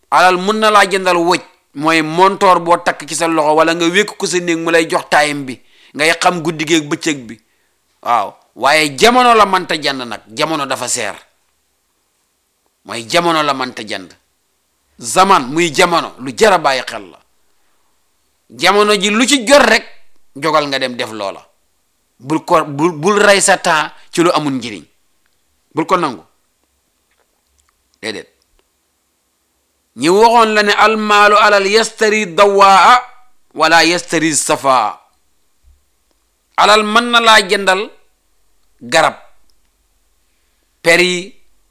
alal mun na laa jëndal wëj mooy montoor boo takk ci sa loxo wala nga wékk ko sa néeg mu lay jox taayam bi ngay xam guddi gi ak bëccëg bi waaw waaye jamono la mënta jënd nag jamono dafa seer mooy jamono la mënta jënd zaman muy jamono lu jar a bàyyi xel la jamono ji lu ci jot rek jogal nga dem def loola bul ko bul bul rey sa temps ci lu amul njëriñ bul ko nangu déedéet ñi waxoon la ne almaalu alal yastari dawaa wala yastari safaa alal mën na laa jëndal garab per yi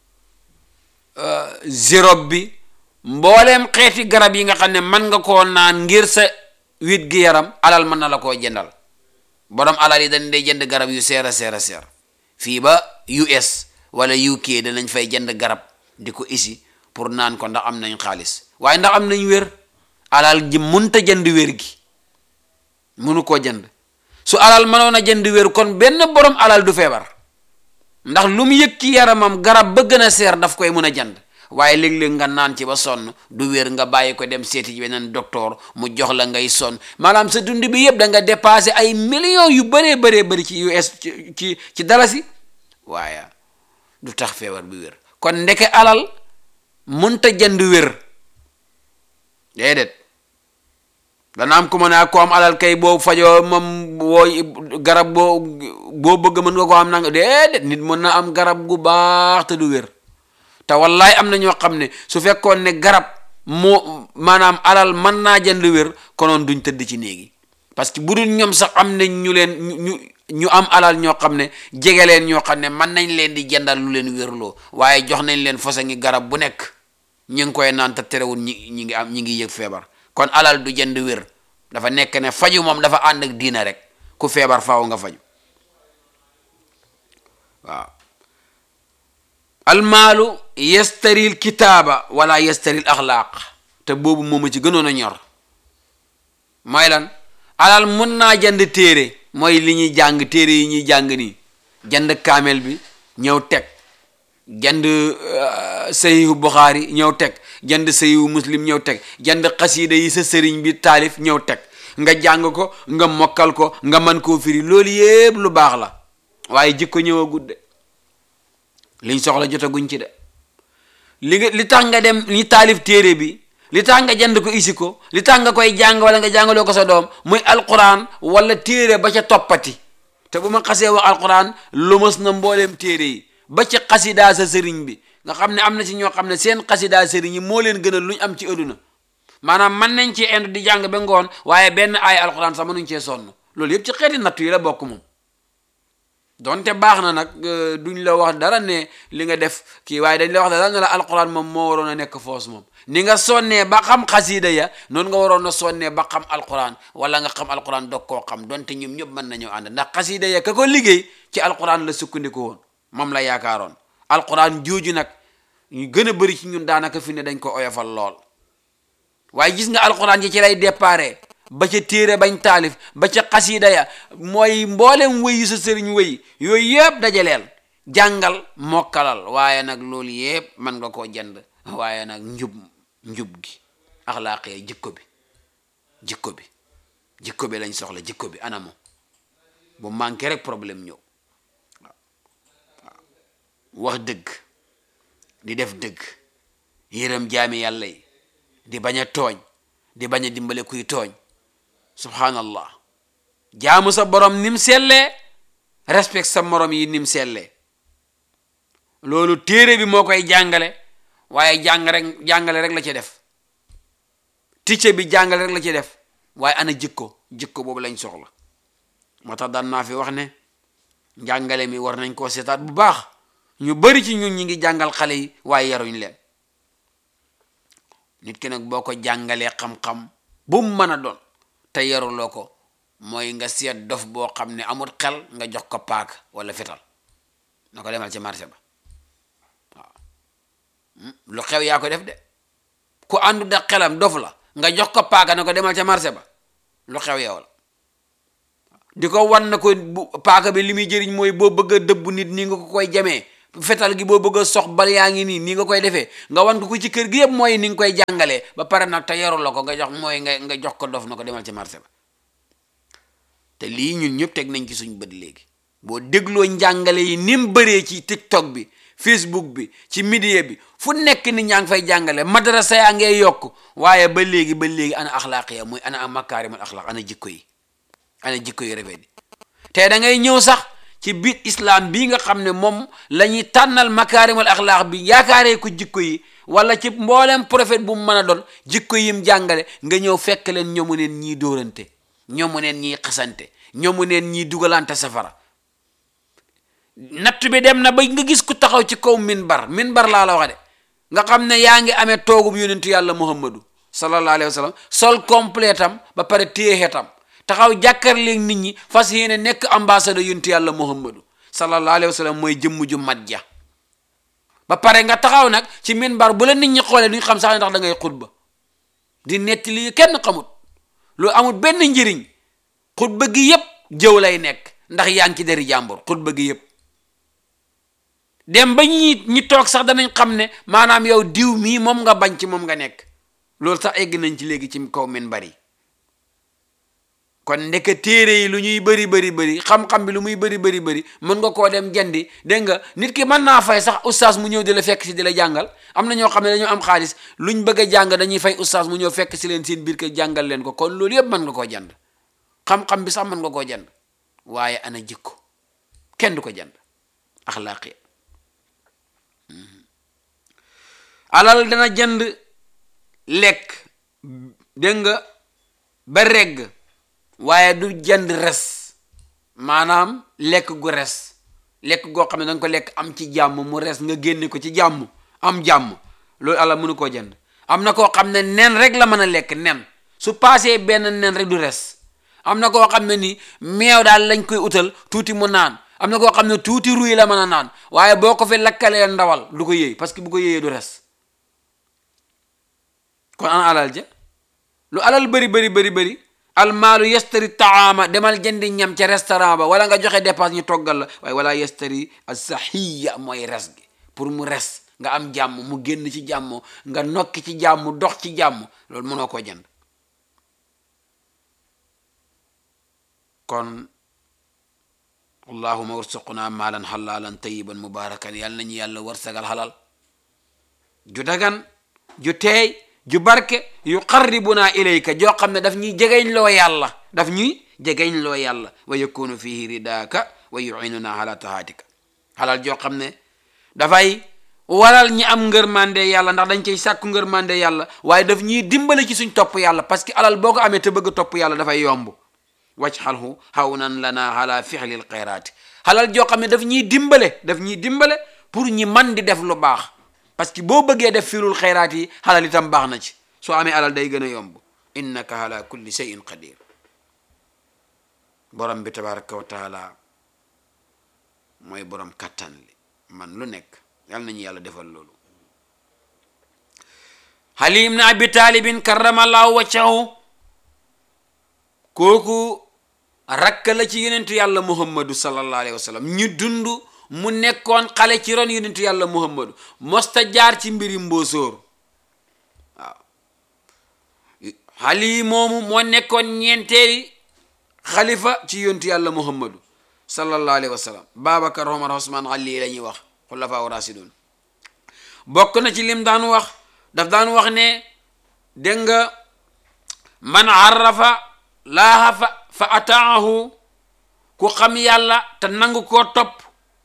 zérob bi mbooleem xeeti garab yi nga xam ne mën nga koo naan ngir sa wit gi yaram alal mën na la koo jëndal borom alal yi dañ day jënd garab yu seer a seer a seer fii ba US wala UK danañ fay jënd garab di ko isi pour naan ko ndax am nañ xaalis waaye ndax am nañ wér alal ji munta jënd wér gi munu koo jënd su alal mënoon a jënd wér kon benn borom alal du feebar ndax lu mu yëg ci yaramam garab ba gën a seer daf koy mun a jënd waaye léeg-léeg nga naan ci ba sonn du wér nga bàyyi ko dem seeti ci beneen docteur mu jox la ngay sonn maanaam sa dund bi yëpp da nga dépassé ay millions yu bëree bëree bëri ci US ci ci ci dalasi waaye du tax feebar bi wér kon ndeke alal munta jënd wér déedéet dana am ku ma ne ko am alal kay boo fajoo moom boo garab boo boo bëgg mën nga ko am nanga déedéet nit mën na am garab gu baax te du wér te wallaay am na ñoo xam ne su fekkoon ne garab moo maanaam alal mën naa jënd wér konoon duñ tëdd ci néegi parce que bu dul ñoom sax am nañ ñu leen ñu ñu am alal ñoo xam ne jege leen ñoo xam ne mën nañ leen di jëndal lu leen wérloo waaye jox nañ leen fosa ngi garab bu nekk ñu ngi koy naan te terewul ñi ñi ngi am ñi ngi yëg feebar kon alal du jënd wér dafa nekk ne faju moom dafa ànd ak diina rek ku feebar faaw nga faju waaw almaalu yastaril kitaaba wala yastaril axlaaq te boobu mooma ci gënoon a ñor mooy lan alal mun naa jënd téere mooy li ñuy jàng téere yi ñuy jàng nii jënd kaamel bi ñëw teg jënd sahihu buxaari ñëw teg jënd sahihu muslim ñëw teg jënd xasiida yi sa sëriñ bi taalif ñëw teg nga jàng ko nga mokkal ko nga man koo firi loolu yépp lu baax la waaye jikko ñëw a gudde liñ soxla jotaguñ ci de li nga li tax nga dem li taalif téere bi li tax nga jënd ko isi ko li tax nga koy jàng wala nga jàngaloo ko sa doom muy alquran wala téere ba ca toppati te bu ma xasee wax alquran lu mës na mbooleem téere yi ba ci xasidaa sa sëriñ bi nga xam ne am na ci ñoo xam ne seen xasidaa sëriñ yi moo leen gënal lu ñu am ci adduna maanaam mën nañ ci ind di jàng ba ngoon waaye benn ay alquran sax mënuñ cee sonn loolu yëpp ci xeeti nattu yi la bokk moom donte baax na nag duñ la wax dara ne li nga def kii waaye dañ la wax dara ne la alquran moom moo waroon a nekk foos moom ni nga sonnee ba xam xasiida ya noonu nga waroon a sonnee ba xam alquran wala nga xam alquran dog koo xam donte ñoom ñëpp mën nañoo ànd ndax xasiida ya ka ko liggéey ci alquran la sukkandiku woon moom la yaakaaroon alquran jooju nag ñu gën a bëri ci ñun daanaka fi ne dañ ko oyofal lool waaye gis nga alquran ji ci lay déparé ba ca téere bañ taalif ba ca xasiida ya mooy mboolem wëyi sa sëriñ wëyi yooyu yëpp dajaleel jàngal mokkalal waaye nag loolu yëpp mën nga koo jënd waaye nag njub njub gi axlaaqee jikko bi jikko bi jikko bi lañ soxla jikko bi anamo bu manqué rek problème ñëw wax dëgg di def dëgg yërëm jaami yàlla yi di bañ a tooñ di bañ a dimbale kuy tooñ subhanallah jaamu sa borom nim sellee respect sa morom yi nim sellee loolu téere bi moo koy jàngale waaye jàng rek jàngale rek la ci def ticce bi jàngale rek la ci def waaye ana jikko jikko boobu lañ soxla moo tax daan naa fi wax ne njàngale mi war nañ koo seetaat bu baax ñu bari ci ñun ñi ngi jàngal xale yi waaye yaruñ leen nit ki nag boo ko jàngalee xam-xam bu mu mën a doon te yaruloo ko mooy nga seet dof boo xam ne amul xel nga jox ko paak wala fetal na ko demal ci marché ba waaw lu xew yaa ko def de ku àndu da xelam dof la nga jox ko paaka na ko demal ca marché ba lu xew yow la di ko wan na ko bu paaka bi li muy jëriñ mooy boo bëgg a dëbb nit ni nga ko koy jamee fetal gi boo bëgg a sox bal yaa ngi nii nii nga koy defee nga wan ko ko ci kër gi yëpp mooy ni nga koy jàngalee ba pare nag te yaru la ko nga jox mooy nga nga jox ko dof na ko demal ci marché ba te lii ñun ñëpp teg nañ ci suñ bët léegi boo dégloo njàngale yi ni mu bëree ci tiktok bi facebook bi ci media bi fu nekk ni ñaa ngi fay jàngale madrasa yaa ngay yokk waaye ba léegi ba léegi ana axlaaq ya muy ana makaarimul axlaaq ana jikko yi ana jikko yi rafet yi te da ngay ñëw sax ci biir islam bii nga xam ne moom la ñuy tànnal makaarimul axlaaq bi yaakaaree ko jikko yi wala ci mboolem prophète bu mu mën a doon jikko yim jàngale nga ñëw fekk leen ñoomu neen ñii dóorante ñoomu neen ñii xasante ñoomu neen ñii dugalante safara natt bi dem na ba nga gis ku taxaw ci kaw minbar minbar laa la wax de nga xam ne yaa ngi amee toogub yonentu yàlla muhammadu sallallahu alayhi wa sallam sol complet am ba pare téye xetam taxaw jàkkaarleeg nit ñi fas yéene nekk ambassadeur yonentu yàlla muhammadu sallallahu alayhi wa sallam mooy jëmm ju mat ja ba pare nga taxaw nag ci minbar bu la nit ñi xoolee duñ xam sax ndax da ngay xutba di netti lii kenn xamut lu amul benn njëriñ xutba gi yépp jëw lay nekk ndax yaa ngi ci deri jàmbur xutba gi yépp dem ba ñi ñi toog sax danañ xam ne maanaam yow diw mii moom nga bañ ci moom nga nekk loolu sax egg nañ ci léegi ci kaw min bari kon ndeke téere yi lu ñuy bëri bëri bëri xam-xam bi lu muy bëri bëri bëri mën nga koo dem jëndi dégg nga nit ki mën naa fay sax oustaz mu ñëw di la fekk si di la jàngal am na ñoo xam ne dañoo am xaalis luñ bëgg a jàng dañuy fay oustaz mu ñëw fekk si leen seen biir kër jàngal leen ko kon loolu yëpp mën nga koo jënd xam-xam bi sax mën nga koo jënd waaye ana jikko kenn du ko jënd axlaaqi alal dana jënd lekk dégg nga ba regg waaye du jënd res maanaam lekk gu res lekk goo xam ne danga ko lekk am ci jàmm mu res nga génne ko ci jàmm am jàmm loolu alal mënu koo jënd am na koo xam ne nen rek la mën a lekk nen su paasee benn nen rek du res am na koo xam ne ni meew daal lañ koy utal tuuti mu naan am na koo xam ne tuuti ruy la mën a naan waaye boo ko fi lakkalee ndawal du ko yëy parce que bu ko yëyee du res kon ana alal ja lu alal bëri bëri bëri bëri almaalu yastari taama demal jëndi ñam ca restaurant ba wala nga joxe dépense ñu toggal la waaye wala yastari asahiya mooy res gi pour mu res nga am jàmm mu génn ci jàmm nga nokki ci jàmm dox ci jàmm loolu mënoo koo jënd kon allahuma warsuqna maalan xalaalan tayiban mubarakan yàlla nañu yàlla warsagal xalal ju dagan ju teey ju barke yu qarribuna ilayka joo xam ne daf ñuy jegeñ loo yàlla daf ñuy jegeñ loo yàlla wa yakunu fihi ridaaka wa yuinuna ala tahaatika xalal joo xam ne dafay waral ñi am ngërmande yàlla ndax dañ cay sàkku ngërmande yàlla waaye daf ñuy dimbale ci suñ topp yàlla parce que alal boo ko amee te bëgg topp yàlla dafay yomb wajxalhu hawnan lana ala fixlil xayraati xalal joo xam ne daf ñuy dimbale daf ñuy dimbale pour ñi man di def lu baax parce que boo bëggee def filul xayraat yi xalal itam baax na ci soo amee alal day gën a yomb innaka ala kulli shay'in qadir borom bi tabaraka wa taala mooy borom kattan li man lu nekk yal nañu yàlla defal loolu Ali ibn Abi Talibin karramallahu wajhahu kooku rakk la ci yonentu yàlla muhammadu sallallahu alayhi wa sallam ñu dund mu nekkoon xale ci ron yonentu yàlla muhammadu mosta jaar ci mbiri mbóosóor waaw xali moomu moo nekkoon ñeenteeli xalifa ci yonentu yàlla muhammadu sallallahu alayhi wa sallam babacar omar osman xali la ñuy wax xulafaa rasidun bokk na ci lim daan wax daf daan wax ne dégg nga man arrafa laaha fa fa ataahu ku xam yàlla te nangu koo topp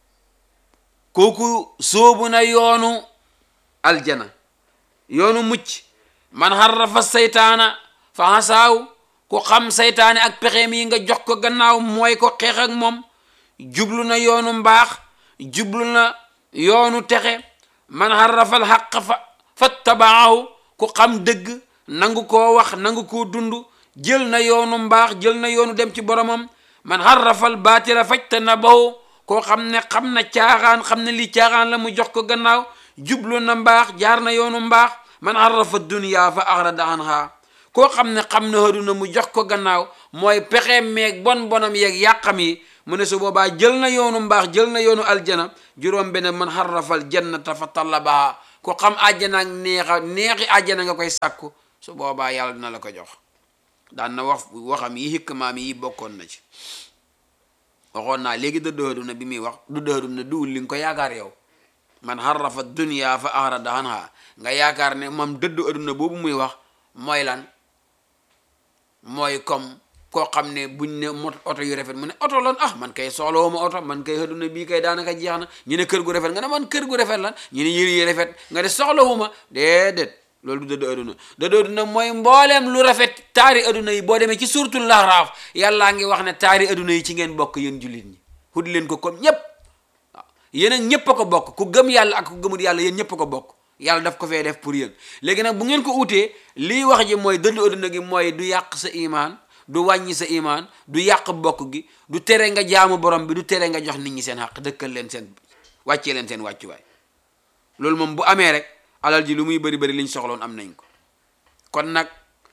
kooku sóobu na yoonu aljana yoonu mucc man harrafa saytaana fa hasaaw ku xam saytaane ak pexeem yi nga jox ko gannaaw mooy ko xeex ak moom jublu na yoonu mbaax jublu na yoonu texe man harrafa alxaq fa fattabaahu ku xam dëgg nangu koo wax nangu koo dund jël na yoonu mbaax jël na yoonu dem ci boromam man harrafal baatila fajtanabahu koo xam ne xam na caaxaan xam ne lii caaxaan la mu jox ko gannaaw jublu na mbaax jaar na yoonu mbaax man harrafa dunya fa arada anha koo xam ne xam na aduna mu jox ko gannaaw mooy pexe meeg bon bonam yeeg yàqam yi mu ne su boobaa jël na yoonu mbaax jël na yoonu aljana juróom benn man xarrafal jannata fa tallabaha ku xam àjjana ak neexa neexi àjjana nga koy sàkku su boobaa yàlla dina la ko jox daan na wax waxam yi hikmaam yi bokkoon na ci waxoon naa léegi dëddu àdduna bi muy wax dëddu àdduna duwul li nga ko yaakaar yow man xarrafa dunya fa arada anha nga yaakaar ne moom dëddu àdduna boobu muy wax mooy lan mooy comme koo xam ne buñ ne mot oto yu rafet mu ne oto lan ah man kay soxlawuma oto man kay àdduna bii kay daanaka jeex na ñu ne kër gu rafet nga ne man kër gu rafet lan ñu ne yëri yi rafet nga ne soxlawuma déedéet loolu du dëddu àdduna dëddu àdduna mooy mbooleem lu rafet taari àdduna yi boo demee ci suuratul Lahraaf yàllaa ngi wax ne taari àdduna yi ci ngeen bokk yéen jullit ñi xut leen ko comme ñépp waaw yéen ak ñépp a ko bokk ku gëm yàlla ak ku gëmul yàlla yéen ñépp a ko bokk yàlla daf ko fee def pour yéen léegi nag bu ngeen ko utee lii wax ji mooy dëddu àdduna gi mooy du yàq sa imaan du wàññi sa imaan du yàq bokk gi du tere nga jaamu borom bi du tere nga jox nit ñi seen xaq dëkkal leen seen wàccee leen seen wàccuwaay loolu moom bu amee rek alal ji lu muy bëri bëri liñ soxloon am nañ ko kon nag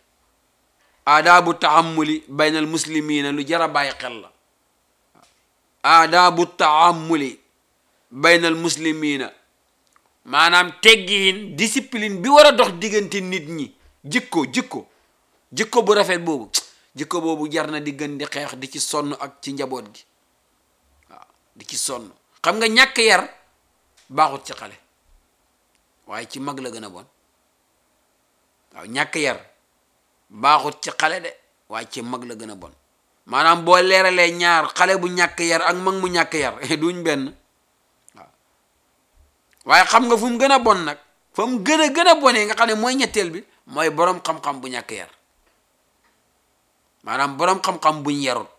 aadaabu tahammuli baynal muslimina lu jar a bàyyi xel la aadaabu tahammuli baynal muslimina maanaam teggiin discipline bi war a dox diggante nit ñi jikko jikko jikko bu rafet boobu jikko boobu jar na di gën di xeex di ci sonn ak ci njaboot gi waaw di ci sonn xam nga ñàkk yar baaxut ci xale waaye ci mag la gën a bon waaw ñàkk yar baaxut ci xale de waaye ci mag la gën a bon maanaam boo leeralee ñaar xale bu ñàkk yar ak mag mu ñàkk yar duñ benn waaw waaye xam nga fu mu gën a bon nag fa mu gën a gën a bonee nga xam ne mooy ñetteel bi mooy boroom xam-xam bu ñàkk yar maanaam boroom xam-xam buñ yarut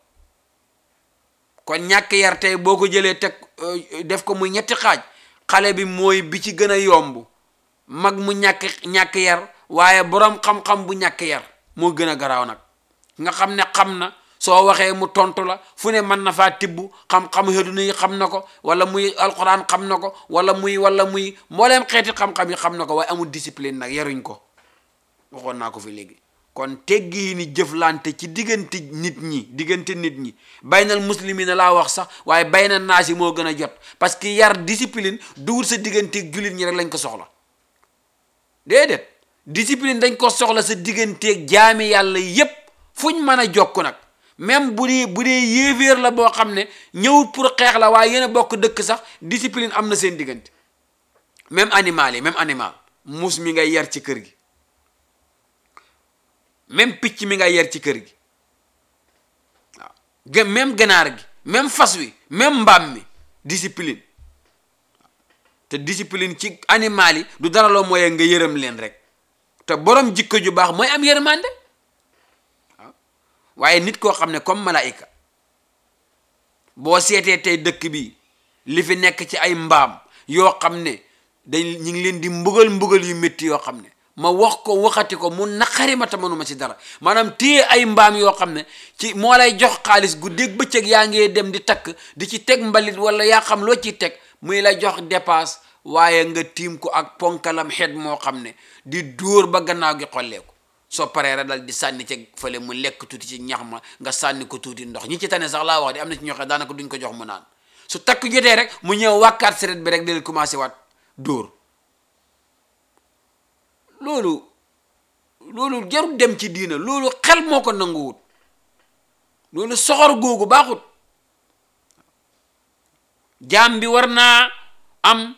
kon ñàkk yar tey boo ko jëlee teg def ko muy ñetti xaaj xale bi mooy bi ci gën a yomb mag mu ñàkk ñàkk yar waaye boroom xam-xam bu ñàkk yar moo gën a garaaw nag nga xam ne xam na soo waxee mu tontu la fu ne mën na faa tibb xam-xam àddina yi xam na ko wala muy alxuraan xam na ko wala muy wala muy mbooleem xeeti xam-xam yi xam na ko waaye amul discipline nag yaruñ ko waxoon naa ko fi léegi kon teggi ni jëflante ci diggante nit ñi diggante nit ñi baynal muslimina laa wax sax waaye bayna naasi moo gën a jot parce que yar discipline duwul sa digganteeg jullit ñi rek lañ ko soxla déedéet discipline dañ ko soxla sa digganteeg jaami yàlla yépp fuñ mën a jokk nag même bu dee bu dee yéeféer la boo xam ne ñëw pour xeex la waaye yéen a bokk dëkk sax discipline am na seen diggante même animal yi même animal muus mi ngay yar ci kër gi même picc mi ngay yar ci kër gi waaw même ganaar gi même fas wi même mbaam mi discipline te discipline ci animal yi du dara loo mooy nga yërëm leen rek te borom jikko ju baax mooy am yërmande waaw waaye nit koo xam ne comme malaayika boo seetee tey dëkk bi li fi nekk ci ay mbaam yoo xam ne dañ ñu ngi leen di mbugal mbugal yu métti yoo xam ne ma wax ko waxati ko mu naqari ma te mënuma ci dara maanaam téye ay mbaam yoo xam ne ci moo lay jox xaalis guddeeg bëccëg yaa ngee dem di takk di ci teg mbalit wala yaa xam loo ciy teg muy la jox dépasse waaye nga tiim ko ak ponkalam xeet moo xam ne di dóor ba gannaaw gi xolleeku soo paree rek dal di sànni ca fële mu lekk tuuti ci ñax ma nga sànni ko tuuti ndox ñi ci tane sax laa wax di am na ci ñoo xam daanaka duñ ko jox mu naan su takk jotee rek mu ñëw wàkkaat seret bi rek di leen commencé waat dóor loolu loolu jarul dem ci diina loolu xel moo ko nanguwut loolu soxor googu baaxut jaam bi war naa am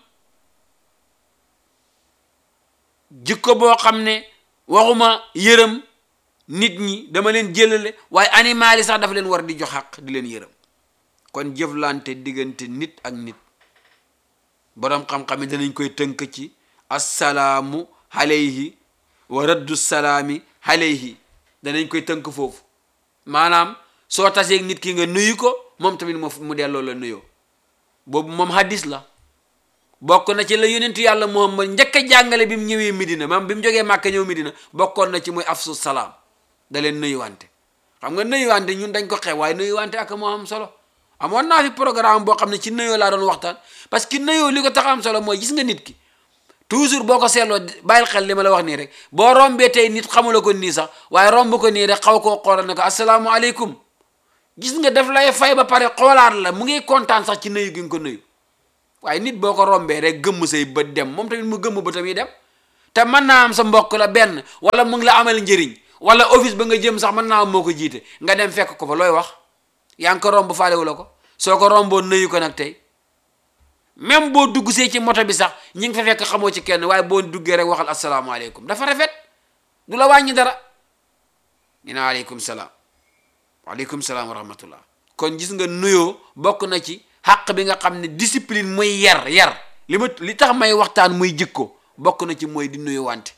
jikko boo xam ne waxuma yërëm nit ñi dama leen jëlale waaye animal yi sax dafa leen war di jox xaq di leen yërëm kon jëflante diggante nit ak nit boroom xam-xam yi danañ koy tënk ci assalaamu alayhi wa raddu salaami alayhi danañ koy tënk foofu maanaam soo taseeg nit ki nga nuyu ko moom tamit mu mu delloo la nuyoo boobu moom hadis la bokk na ci la yonentu yàlla Muhammad njëkk a jàngale bi mu ñëwee Medina maam bi mu jógee Màkka ñëw Medina bokkoon na ci muy afsu salaam da leen nuyuwante xam nga nuyuwante ñun dañ ko xew waaye nuyuwante ak moo am solo amoon naa fi programme boo xam ne ci nuyoo laa doon waxtaan parce que nuyoo li ko tax am solo mooy gis nga nit ki toujours boo ko seetloo bàyyil xel li ma la wax nii rek boo rombee tey nit xamula ko nii sax waaye romb ko nii rek xaw koo xoolal ne ko asalaamualeykum gis nga daf lay fay ba pare xoolaat la mu ngi kontaan sax ci nuyu gi nga ko nuyu waaye nit boo ko rombee rek gëmm say bët dem moom tamit mu gëmm bëtam yi dem te mën naa am sa mbokk la benn wala mu ngi la amal njëriñ wala office ba nga jëm sax mën naa am moo ko jiite nga dem fekk ko fa looy wax yaa ngi ko romb faalewu la ko soo ko romboo nuyu ko nag tey même boo dugg see ci moto bi sax ñi ngi fa fekk xamoo ci kenn waaye boo duggee rek waxal asalaamaaleykum dafa rafet du la wàññi dara ñu ne aleykum salaam waaleykum salaam wa rahmatullah kon gis nga nuyoo bokk na ci xàq bi nga xam ne discipline muy yar yar li ma li tax may waxtaan muy jikko bokk na ci mooy di nuyu wante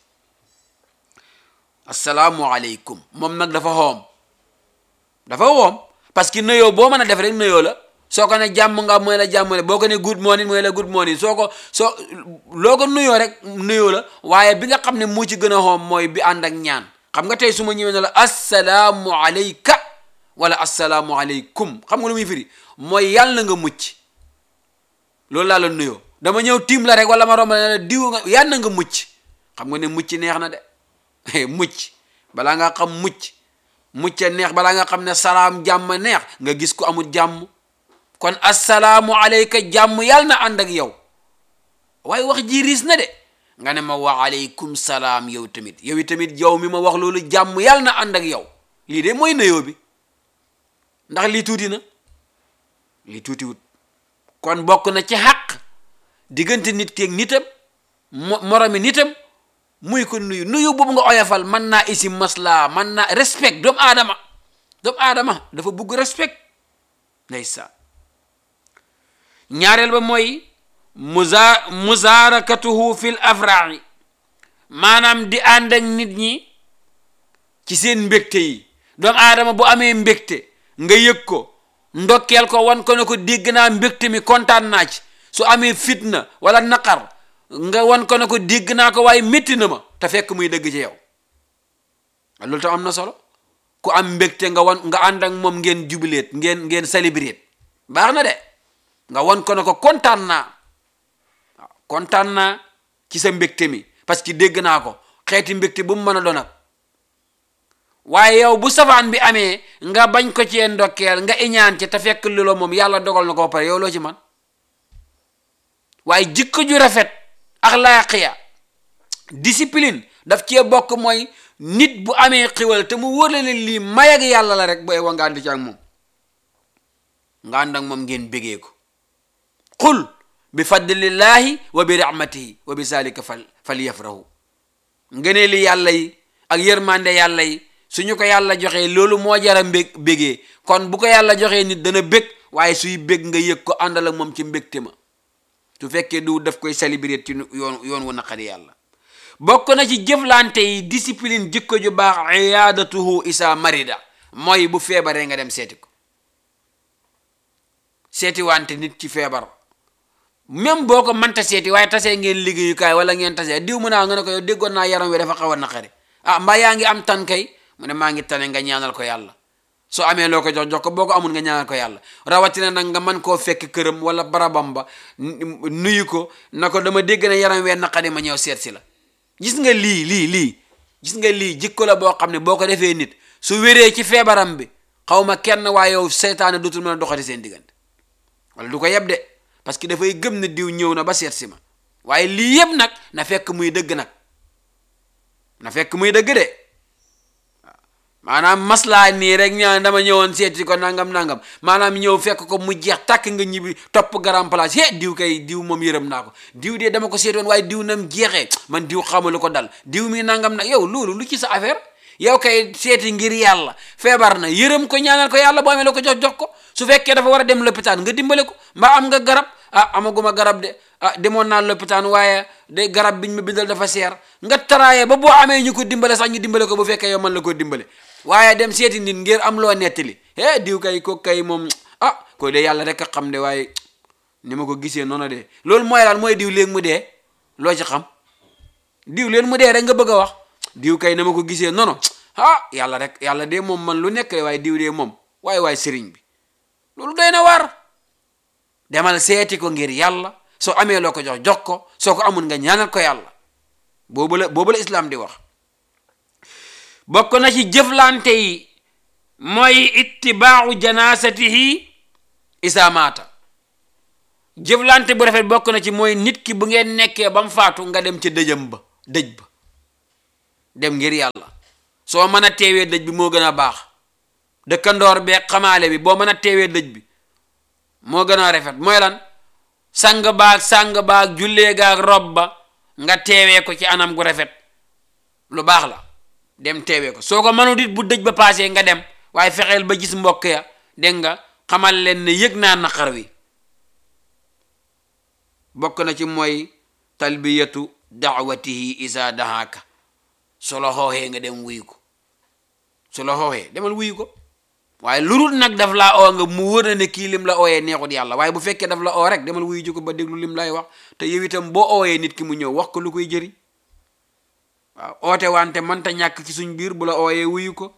asalaamualeykum moom nag dafa xoom dafa xoom parce que nuyoo boo mën a def rek nuyoo la soo ko ne jàmm nga mooy la jàmm boo ko ne good morning mooy la good morning soo ko soo loo ko nuyoo rek nuyoo la waaye bi nga xam ne moo ci gën a xoom mooy bi ànd ak ñaan xam nga tey su ma ñëwee ne la asalaamu aleyka wala asalaamu aleykum xam nga lu muy firi mooy yàlla na nga mucc loolu laa la nuyoo dama ñëw tiim la rek wala ma romb la diw nga yàlla na nga mucc xam nga ne mucc neex na de mucc balaa nga xam mucc mucc neex balaa nga xam ne salaam jàmm neex nga gis ku amul jàmm kon asalaamu aleyka jàmm yàlla na ànd ak yow waaye wax ji riis na de nga ne ma wa aleykum salaam yow tamit yow tamit yow mi ma wax loolu jàmm yàlla na ànd ak yow lii de mooy nuyoo bi ndax lii tuuti na lii tuuti wut kon bokk na ci xàq diggante nit keeg nitam moromi nitam muy ko nuyu nuyu boobu nga oyofal mën naa isi masla mën naa respect doomu aadama doomu aadama dafa bugg respect ndeysaan ñaareel ba mooy muza muzaarakatuhu fil afraai maanaam di ànd ak nit ñi ci seen mbégte yi doomu aadama bu amee mbégte nga yëg ko ndokkeel ko wan ko ne ko dégg naa mbégte mi kontaan naa ci su amee fitna wala naqar nga wan ko ne ko dégg naa ko waaye métti na ma te fekk muy dëgg ci yow loolu tam am na solo ku am mbégte nga wan nga ànd ak moom ngeen jubileet ngeen ngeen célébrer baax na de nga wan ko ne ko kontaan naa waaw kontaan naa ci sa mbégte mi parce que dégg naa ko xeeti mbégte bu mu mën a doon ak waaye yow bu safaan bi amee nga bañ ko cee ndokkeel nga iñaan ci te fekk lolo moom yàlla dogal na ko pare yow loo ci man waaye jikko ju rafet axlaaqiya discipline daf cee bokk mooy nit bu amee xiwal te mu wóor la ne lii may ak yàlla la rek booy wa nga ànd ci ak moom nga ànd ak moom ngeen bégee ko qul bi fadlillahi wa bi rahmatihi wa bi zalika fal fal yafrahu ngënee li yàlla yi ak yërmande yàlla yi suñu ko yàlla joxee loolu moo jara mbég bégee kon bu ko yàlla joxee nit dana bég waaye suy bég nga yëg ko àndal ak moom ci mbégte ma su fekkee du daf koy célébrer ci yoon yoon wu naqari yàlla bokk na ci jëflante yi discipline jikko ju baax iyaadatuhu isa marida mooy bu feebaree nga dem seeti ko seeti wante nit ci feebar même boo ko mënta seeti waaye tasee ngeen liggéeyukaay wala ngeen tasee diw mu naa nga ne ko yow déggoon naa yaram wi dafa xaw a naqari ah mbaa yaa ngi am tan kay mu ne maa ngi tane nga ñaanal ko yàlla soo amee loo ko jox jox ko boo ko amul nga ñaanal ko yàlla rawatina nag nga mën koo fekk këram wala barabam ba nuyu ko na ko dama dégg ne yaram wee naqari ma ñëw seet si la gis nga lii lii lii gis nga lii jikko la boo xam ne boo ko defee nit su wéree ci feebaram bi xaw ma kenn waaye yow seytaane dootul mën a doxati seen diggante wala du ko yeb de parce que dafay gëm ne diw ñëw na ba seet si ma waaye lii yëpp nag na fekk muy dëgg nag na fekk muy dëgg de maanaam maslaa nii rek ñaan dama ñëwoon seeti ko nangam nangam maanaam ñëw fekk ko mu jeex tàkk nga ñibbi topp grand place he diw kay diw moom yërëm naa ko diw de dama ko seetoon waaye diw nam jeexee man diw xamalu ko dal diw mi nangam nag yow loolu lu ci sa affaire yow kay seeti ngir yàlla feebar na yërëm ko ñaanal ko yàlla boo amee la ko jox jox ko su fekkee dafa war a dem lopitaan nga dimbale ko mbaa am nga garab ah amaguma garab de ah demoon naa lopitaan waaye de garab biñ ma bindal dafa seer nga taraaye ba boo amee ñu ko dimbale sax ñu dimbale ko bu fekkee yow man la ko dimbale waaye dem seeti nit ngir am loo nettali eh diw kay ko kay moom ah ko de yàlla rek a xam de waaye ni ma ko gisee noonu de loolu mooy laal mooy diw léegi mu dee loo ci xam diw leen mu dee rek nga bëgg a wax diw kay na ma ko gisee noonu ah yàlla rek yàlla de moom man lu nekk waaye diw de moom waaye waaye sëriñ bi loolu doy na war demal seeti ko ngir yàlla soo amee loo ko jox jox ko soo ko amul nga ñaanal ko yàlla boobu la boobu la islam di wax bokk na ci jëflante yi mooy ittibaau janasatihi isa maata jëflante bu rafet bokk na ci mooy nit ki bu ngeen nekkee ba mu faatu nga dem ca dëjëm ba dëj ba dem ngir yàlla soo mën a teewee dëj bi moo gën a baax dëkkandoor beeg xamaale bi boo mën a teewee dëj bi moo gën a rafet mooy lan sang baag sang baag jullee gaag rob ba nga teewee ko ci anam gu rafet lu baax la dem teewee ko soo ko mënut it bu dëj ba paasee nga dem waaye fexeel ba gis mbokk ya dégg nga xamal leen ne yëg naa naqar wi bokk na ci mooy talbiyatu daawatihi isa dahaaka su la xooxee nga dem wuyu ko su la xooxee demal wuyu ko waaye lurut nag daf laa oo nga mu wër na ne kii lim la ooyee neexut yàlla waaye bu fekkee daf la oo rek demal wuyu ji ko ba déglu lim lay wax te yow itam boo ooyee nit ki mu ñëw wax ko lu koy jëriñ waaw oote wante mënta ñàkk ci suñ biir bu la ooyee wuyu ko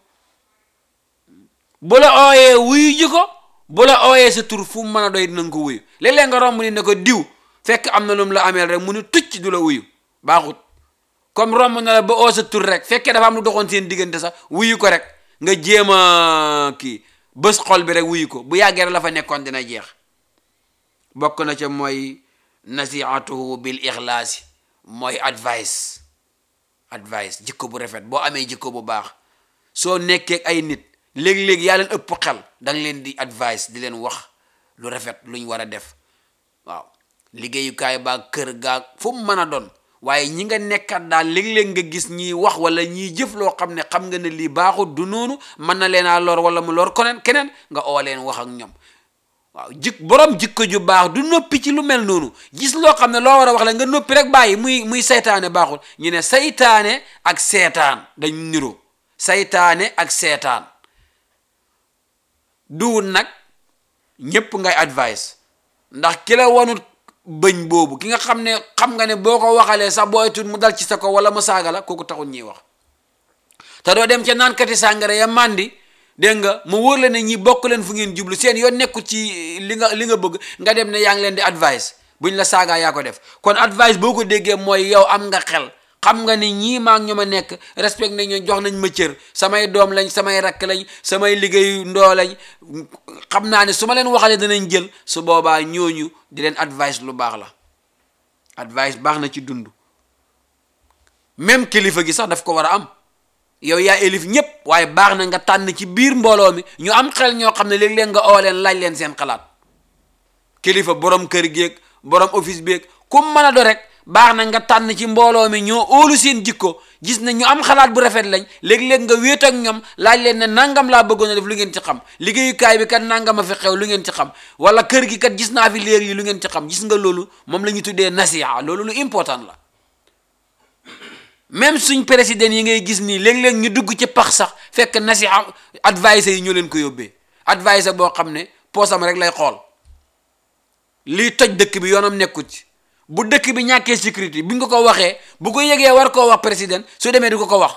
bu la ooyee wuyu ji ko bu la ooyee sa tur fu mu mën a doy dinañ ko wuyu léeg-léeg nga romb ni ne ko diw fekk am na lu mu la ameel rek mu ni tucc du la wuyu baaxut comme romb na la ba oo sa tur rek fekkee dafa am lu doxoon seen diggante sax wuyu ko rek nga jéem a kii bés xol bi rek wuyu ko bu yàggee rek la fa nekkoon dina jeex bokk na ca mooy nasiatuhu bil ixlaasi mooy advice advice jikko bu rafet boo amee jikko bu baax soo nekkee ay nit léeg-léeg yaa leen ëpp xel da nga leen di advice di leen wax lu rafet luñ war a def waaw liggéeyukaay baa kër gaa fu mu mën a doon waaye ñi nga nekkat daal léeg-léeg nga gis ñiy wax wala ñiy jëf loo xam ne xam nga ne lii baaxut du noonu mën na leen a lor wala mu lor koneen keneen nga oo leen wax ak ñoom waaw jik borom jikko ju baax du noppi ci lu mel noonu gis loo xam ne loo war a wax la nga noppi rek bàyyi muy muy saytaane baaxul ñu ne saytaane ak seetaan dañ niro saytaane ak seetaan duwul nag ñépp ngay advice ndax ki la wanut bëñ boobu ki nga xam ne xam nga ne boo ko waxalee sax booy tut mu dal ci sa ko wala mu saaga la kooku taxul ñuy wax te doo dem ca naankati sàngara ya màndi dégg nga mu wóor la ne ñi bokk leen fu ngeen jublu seen yoon nekku ci li nga li nga bëgg nga dem ne yaa ngi leen di advice buñ la saagaa yaa ko def kon advice boo ko déggee mooy yow am nga xel xam nga ni ñii maa ngi ñu ma nekk respect nañ ñu jox nañ ma cër samay doom lañ samay rakk lañ samay liggéeyu ndoo lañ xam naa ne su ma leen waxalee danañ jël su boobaa ñooñu di leen advice lu baax la advice baax na ci dund même kilifa gi sax daf ko war a am yow yaa élif ñépp waaye baax na nga tànn ci biir mbooloo mi ñu am xel ñoo xam ne léeg-léeg nga oo leen laaj leen seen xalaat kilifa borom kër geeg borom office beeg ku mën a do rek baax na nga tànn ci mbooloo mi ñoo óolu seen jikko gis na ñu am xalaat bu rafet lañ léeg-léeg nga wéet ak ñoom laaj leen ne nangam laa bëggoon a def lu ngeen ci xam liggéeyukaay bi kat nangam a fi xew lu ngeen ci xam wala kër gi kat gis naa fi léegi lu ngeen ci xam gis nga loolu moom la ñu tuddee nasiha loolu lu important la même suñ président yi ngay gis nii léeg-léeg ñu dugg ci pax sax fekk nasiha advice yi ñoo leen ko yóbbee advice boo xam ne poosam rek lay xool liy toj dëkk bi yoonam nekkut ci bu dëkk bi ñàkkee sécurité bi nga ko waxee bu ko yëgee war koo wax président su demee du ko ko wax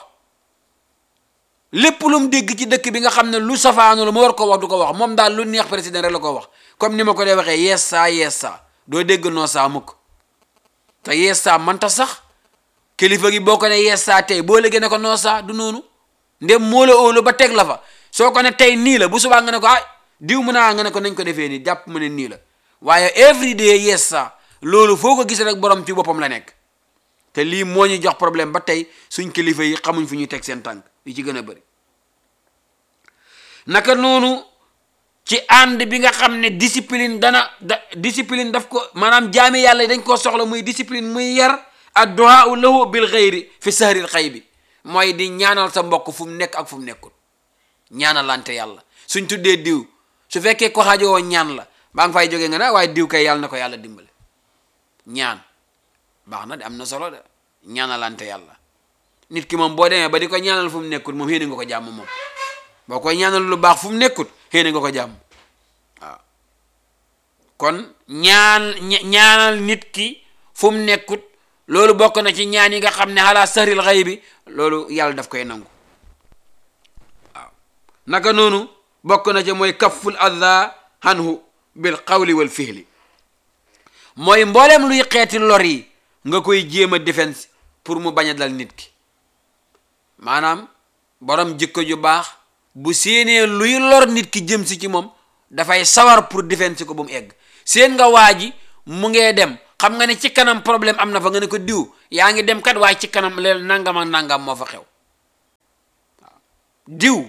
lépp lu mu dégg ci dëkk bi nga xam ne lu safaanu la mu war koo wax du ko wax moom daal lu neex président rek la ko wax comme ni ma ko dee waxee yees saa yees saa doo dégg noo saa mukk te yees saa manta sax kilifa gi boo ko ne yees saa tey boo léegi ne ko noo saa du noonu ndem moo la óolu ba teg la fa soo ko ne tey nii la bu subaa nga ne ko ah diw mu naa nga ne ko nañ ko defee nii jàpp ma ne nii la waaye every day yees saa loolu foo ko gis rek borom ci boppam la nekk te lii moo ñu jox problème ba tey suñ kilifa yi xamuñ fu ñuy teg seen tànk yi ci gën a bëri naka noonu ci ànd bi nga xam ne discipline dana da discipline daf ko maanaam jaami yàlla dañ koo soxla muy discipline muy yar adduhaa lahu bil xayri fi sahril xay bi mooy di ñaanal sa mbokk fu mu nekk ak fu mu nekkul ñaanalante yàlla suñ tuddee diw su fekkee ko xaajowoo ñaan la baa nga fay jógee nga ne waaye diw kay yàlla na ko yàlla dimbale ñaan baax na de am na solo de ñaanalante yàlla nit ki moom boo demee ba di ko ñaanal fu mu nekkul moom xéene nga ko jàmm moom boo koy ñaanal lu baax fu mu nekkul xéene nga ko jàmm waaw kon ñaan ñaanal nit ki fu mu nekkut loolu bokk na ci ñaan yi nga xam ne xalaa saril xay bi loolu yàlla daf koy nangu waaw naka noonu bokk na ci mooy kafful adha anhu bil qawli wal fihli mooy mbooleem luy xeeti lor yi nga koy jéem a défense pour mu bañ a dal nit ki maanaam borom jikko ju baax bu séenee luy lor nit ki jëm si ci moom dafay sawar pour défense ko ba mu egg seen nga waa ji mu ngee dem xam nga ne ci kanam problème am na fa nga ne ko diw yaa ngi dem kat waaye ci kanam leen nangam ak nangam moo fa xew waaw diw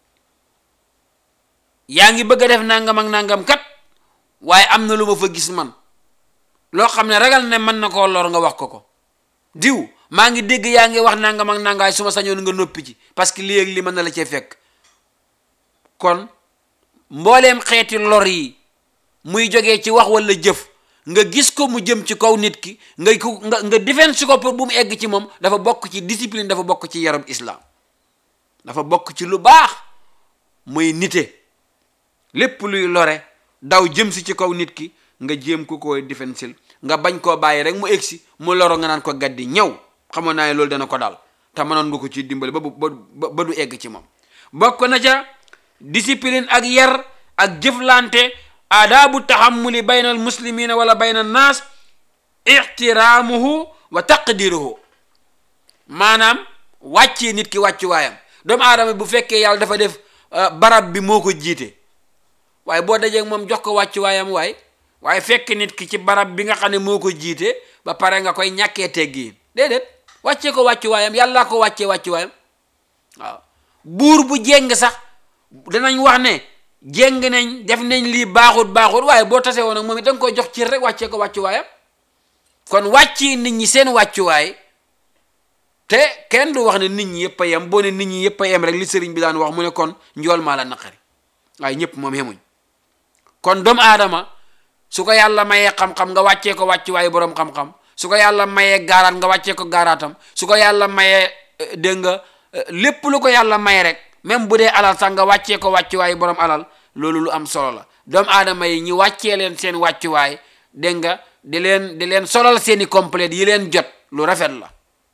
yaa ngi bëgg a def nangam ak nangam kat waaye am na lu ma fa gis man loo xam ne ragal ne mën na koo lor nga wax ko ko diw maa ngi dégg yaa ngi wax nangam ak nangaay su ma sañoon nga noppi ci parce que lii ak li mën na la cee fekk kon mbooleem xeeti lor yi muy jógee ci wax wala jëf nga gis ko mu jëm ci kaw nit ki nga ko nga nga défense ko pour bu mu egg ci moom dafa bokk ci discipline dafa bokk ci yarab islam dafa bokk ci lu baax muy nite lépp luy lore daw jëm si ci kaw nit ki nga jéem ko koy défensil nga bañ koo bàyyi rek mu egsi mu loro nga naan ko gaddi ñëw xamoon naa ne loolu dana ko daal te mënoon nga ko ci dimbali ba ba ba du egg ci moom bokk na ca discipline ak yar ak jëflante aadaabu taxammuli bayna al muslimina wala bayna annaas ixtiraamuhu wa taqdiruhu maanaam wàccee nit ki wàccuwaayam doomu aadama bu fekkee yàlla dafa def barab bi moo ko jiite waaye boo dajee moom jox ko wàccuwaayam waay waaye fekk nit ki ci barab bi nga xam ne moo ko jiite ba pare nga koy ñàkkee teggiin déedéet wàccee ko wàccuwaayam yàllaa ko wàccee wàccuwaayam waaw buur bu jéng sax danañ wax ne jéng nañ def nañ lii baaxut baaxut waaye boo tasee woon nag moom it da nga koy jox cër rek wàccee ko wàccuwaayam kon wàcci nit ñi seen wàccuwaay te kenn du wax ne nit ñi yëpp a yem boo ne nit ñi yëpp a yem rek li sëriñ bi daan wax mu ne kon njool maa la naqari waaye ñëpp moom yemuñ kon doomu aadama su ko yàlla mayee xam-xam nga wàccee ko wàccuwaayu boroom xam-xam su ko yàlla mayee gaaraat nga wàccee ko gaaraatam su ko yàlla mayee dégg nga lépp lu ko yàlla may rek même bu dee alal sax nga wàccee ko wàccuwaayu boroom alal loolu lu am solo la doomu aadama yi ñi wàccee leen seen wàccuwaay dégg nga di leen di leen solal seeni complète yi leen jot lu rafet la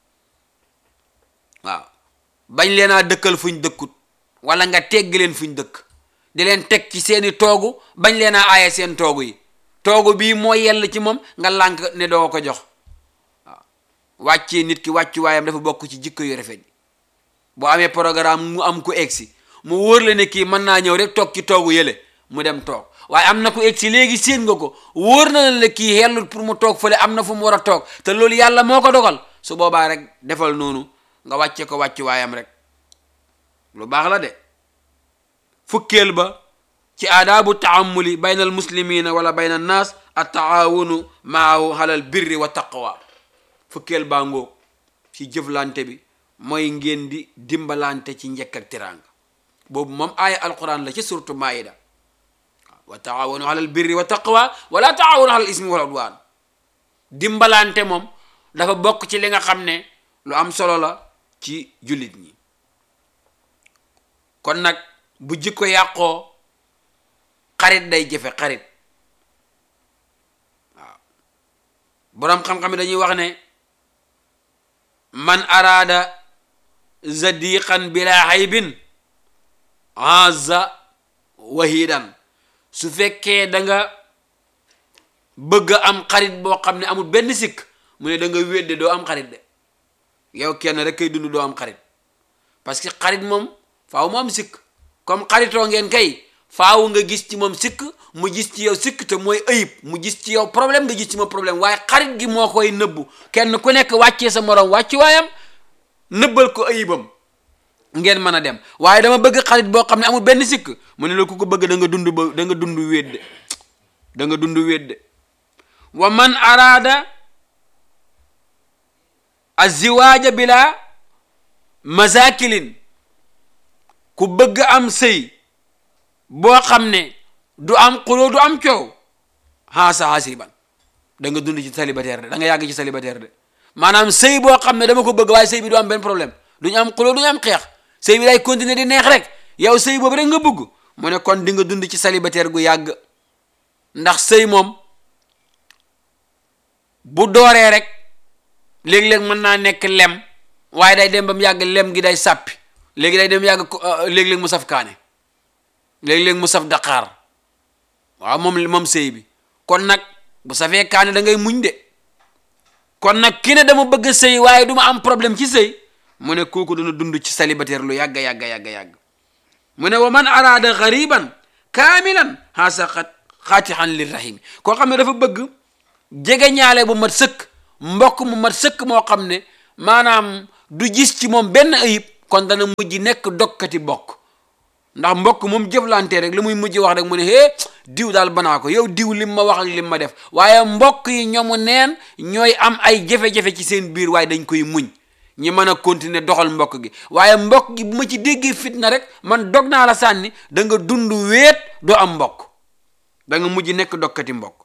waaw bañ leen a dëkkal fuñ dëkkut wala nga tegg leen fuñ dëkk di leen teg ci seeni toogu bañ leen a aaye seen toogu yi toogu bii moo yell ci moom nga lànk ne doo ko jox waaw wàccee nit ki wàccuwaayam dafa bokk ci jikko yu rafet yi boo amee programme mu am ku egsi mu wóor la ne kii mën naa ñëw rek toog ci toogu yële mu dem toog waaye am na ku egsi léegi séen nga ko wóor na la kii xellut pour mu toog fële am na fu mu war a toog te loolu yàlla moo ko dogal su boobaa rek defal noonu nga wàcce ko wàccuwaayam rek lu baax la de fukkeel ba ci aadaabu taamuli bayna al muslimina wala bayna annaas at taawunu maahu alal birri wa taqwa fukkeel baa ngoog ci jëflante bi mooy ngeen di dimbalante ci njëkk ak tiraanga boobu moom aaya alquran la ci suratu maida wa taawunu alal birri wa taqwa wala taawunu alal ismi wal udwan dimbalante moom dafa bokk ci li nga xam ne lu am solo la ci jullit ñi kon nag bu jikko yàqoo xarit day jëfe xarit waaw boroom xam-xam yi dañuy wax ne man araada zadiqan bila haybin haza wahidan su fekkee da nga bëgg am xarit boo xam ne amul benn sikk mu ne da nga wedde doo am xarit de yow kenn rek kay dund doo am xarit parce que xarit moom faaw mu am sikk comme xaritoo ngeen kay faaw nga gis ci moom sikk mu gis ci yow sikk te mooy ayib mu gis ci yow problème nga gis ci moom problème waaye xarit gi moo koy nëbbu kenn ku nekk wàccee sa morom wàccu waayam nëbbal ko ayibam ngeen mën a dem waaye dama bëgg xarit boo xam ne amul benn sikk mu ne la ku ko bëgg da nga dund ba da nga dund wédde da nga dund wédde wa man araada aziwaaja bila masakilin ku bëgg am sëy boo xam ne du am xuloo du am coow xaasa xasiban da nga dund ci célibataire de da nga yàgg ci célibataire de maanaam sëy boo xam ne dama ko bëgg waaye sëy bi du am benn problème duñu am xuloo duñu am xeex sëy bi day continuer di neex rek yow sëy boobu rek nga bëgg mu ne kon di nga dund ci célibataire gu yàgg ndax sëy moom bu dooree rek léeg-léeg mën naa nekk lem waaye day dem ba mu yàgg lem gi day sàppi léegi day dem yàgg léeg-léeg mu saf kaane léeg-léeg mu saf daqaar waaw moom moom sëy bi kon nag bu safee kaane da ngay muñ de kon nag ki ne dama bëgg sëy waaye du ma am problème ci sëy mu ne kooku dana dund ci célibataire lu yàgga yàgga yàgga yàgg mu ne wa man araada gariban kaamilan haasa xat xaatixan lirrahimi koo xam ne dafa bëgg jege ñaale bu mat sëkk mbokk mu mat sëkk moo xam ne maanaam du gis ci moom benn ayib kon dana mujj nekk dokkati bokk ndax mbokk moom jëflante rek li muy mujj wax rek mu ne hee diw daal banaa ko yow diw lim ma wax ak lim ma def waaye mbokk yi ñoomu neen ñooy am ay jafe-jafe ci seen biir waaye dañ koy muñ ñi mën a continuer doxal mbokk gi waaye mbokk gi bu ma ci déggee fitna rek man dog naa la sànni da nga dund weet doo am mbokk da nga mujj nekk dokkati mbokk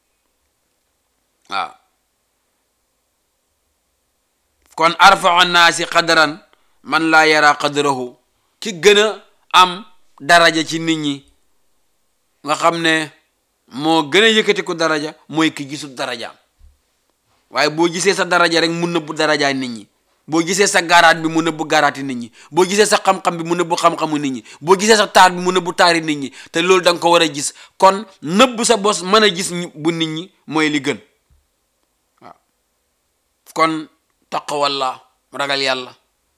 waaw kon arfau naasi qadaran man laa yara qadrahu ki gën a am daraja ci nit ñi nga xam ne moo gën a yëkkati ko daraja mooy ki gisul darajaam waaye boo gisee sa daraja rek mu nëbbu darajaay nit ñi boo gisee sa gaaraat bi mu nëbbu gaaraati nit ñi boo gisee sa xam-xam bi mu nëbbu xam-xamu nit ñi boo gisee sa taar bi mu nëbbu taari nit ñi te loolu da nga ko war a gis kon nëbbu sa bos mën a gis bu nit ñi mooy li gën waaw kon taqwallah ragal yàlla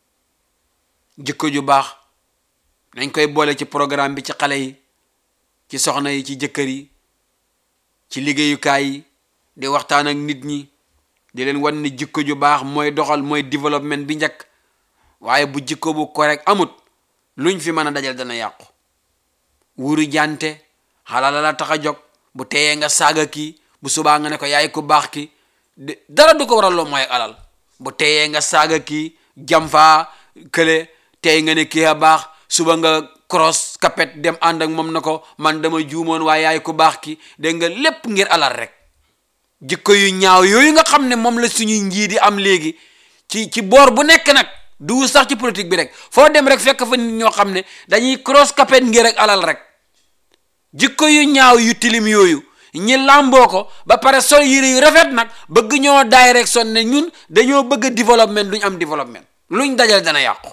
jikko ju baax nañ koy boole ci programme bi ci xale yi ci soxna yi ci jëkkër yi ci liggéeyukaay yi di waxtaan ak nit ñi di leen wan ne jikko ju baax mooy doxal mooy développement bi njëkk waaye bu jikko bu correct amut luñ fi mën a dajal dana yàqu wuru jante xalala la tax a jóg bu teyee nga saaga kii bu subaa nga ne ko yaay ku baax ki dara du ko waral loo mooy alal bu teyee nga saaga kii jamfaa kële tey nga ne kii a baax suba nga cross kapet dem ànd ak moom na ko man dama juumoon waaye yaay ku baax ki dégg nga lépp ngir alal rek jikko yu ñaaw yooyu nga xam ne moom la suñuy njiit yi am léegi ci ci boor bu nekk nag du sax ci politique bi rek foo dem rek fekk fa nit ñoo xam ne dañuy cross kapet ngir rek alal rek jikko yu ñaaw yu tilim yooyu ñi làmboo ko ba pare sol yére yu rafet nag bëgg ñoo daay rek son ne ñun dañoo bëgg développement duñ am développement luñ dajal dana yàqu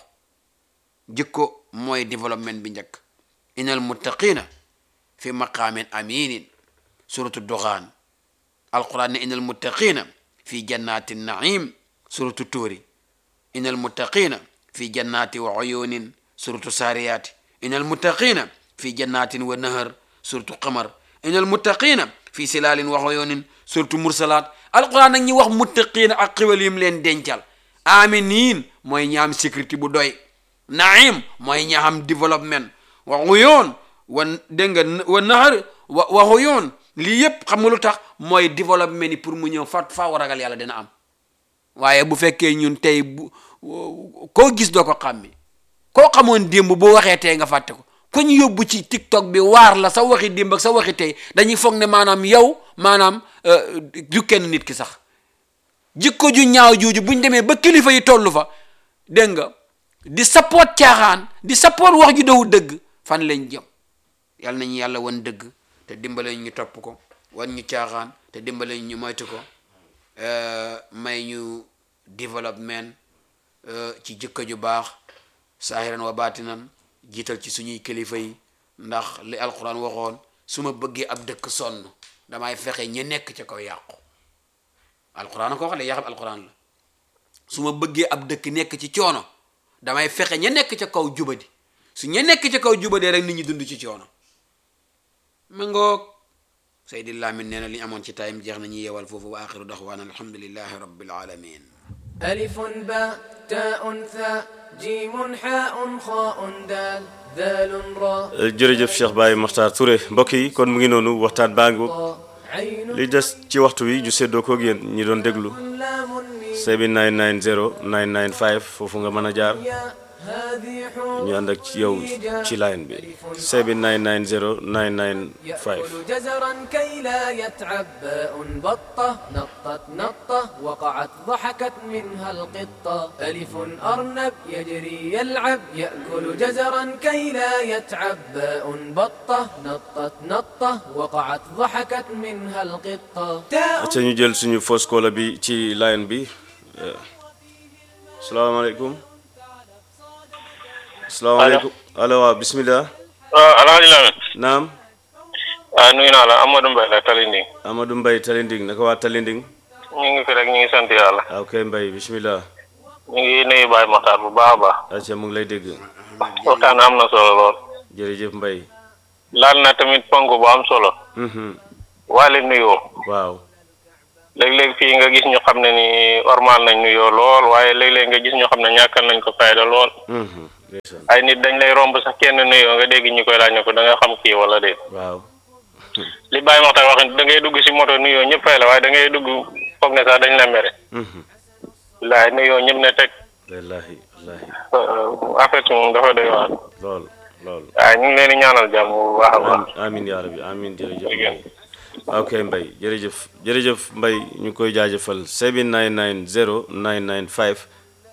jikko mooy développement bi njëkk inal muttaqina fi maqaamin aminin suratu duxaan alquran ne inal muttaqina fi jannati naim suratu tuuri inal muttaqina fi jannati wa uyunin suratu saariyaati inal muttaqina fi jannatin wa nahar suratu qamar inal muttaqina fi silaalin wa uyunin suratu mursalaat alquran nag ñi wax muttaqina ak xiwal yim leen dencal aminin mooy ñaam sécurité bu doy naim mooy ña xam développement wa uyun wa dégg nga wa nahar wa wa uyun lii yépp xam nga lu tax mooy développement yi pour mu ñëw fa faa war ragal yàlla dina am waaye bu fekkee ñun tey bu koo gis doo ko xàmmi koo xamoon démb boo waxee tey nga fàtte ko ku ñu yóbbu ci tiktok bi waar la sa waxi démb ak sa waxi tey dañuy foog ne maanaam yow maanaam du kenn nit ki sax jikko ju ñaaw jooju buñ demee ba kilifa yi toll fa dégg nga di support caaxaan di support wax ju dawu dëgg fan lañ jëm yàlla nañu yàlla wan dëgg te dimbale ñu topp ko wan ñu caaxaan te dimbale ñu moytu ko may ñu développement ci jikko ju baax saahiran wa baatinan jiital ci suñuy kilifa yi ndax li alquran waxoon su ma bëggee ab dëkk sonn damay fexe ña nekk ca kaw yàqu alquran ko wax de yaxal alquran la su ma bëggee ab dëkk nekk ci coono damay fexe ña nekk ca kaw jubadi su ña nekk ca kaw jubadee rek nit ñi dund ci coono ma ngoog Seydi Lamin nee na li ñu amoon ci tayim jeex na ñu yeewal foofu wa axiru daxwaana alhamdulillahi rabbil alamin ألف باء تاء ثاء جيم حاء خاء دال ذال راء jërëjëf Cheikh Baye Makhtar Touré mbokk yi kon mu ngi noonu waxtaan baa ngi عين li des ci waxtu wi ñu séddoo koog yéen ñi doon déglu لام ميم 7990 995 foofu nga mën a jaar ياء هذه حروف ñu ànd ak ci yow ci line bi 7990 995 يأكل جزرا كي لا يتعب باء بطة نطت نطة وقعت ضحكت منها القطة ألف أرنب يجري يلعب يأكل جزرا كي لا يتعب باء بطة نطت نطة وقعت ضحكت منها القطة تاء acca ñu jël suñu fausse caller bi ci line bi eh, salaamaaleykum salaamaaleykum allo waaw bismillah waaw alhaji Lamin naam ah nuyu naa la Amadou Mbaye la Talinding Amadou Mbaye Talinding naka waa Talinding ñu ngi fi rek ñu ngi sant yàlla waaw kay Mbaye bismillah ñu ngi nuyu Baye Makhtar bu baax a baax acca mu ngi lay dégg waxtaan am na solo lool jërëjëf mbay laal na tamit ponk bu am solo Mhm. waale nuyoo waaw léeg-léeg fii nga gis ñu xam ne ni ormal nañ nuyoo lool waaye léeg-léeg nga gis ñu xam ne ñàkkal nañ ko fayda lool Mhm. ndeysaan ay nit dañ lay romb sax kenn nuyoo nga dégg ñu koy laaj ne ko da nga xam kii wala déet waaw li bàyyi waxtaan wax da ngay dugg si moto nuyoo ñëpp fay la waaye da ngay dugg foog ne sax dañ la mere Mhm. laay nuyoo ñëpp ne teg wallaahi wallaahi en fait moom dafa doy waar lool lool waaye ñu ngi leen di ñaanal jàmm bu baax a baax Am- amin yaa rabbi amin jërëjëf mbay ok mbay jërëjëf jërëjëf mbay ñu ngi koy jaajëfal 7990 995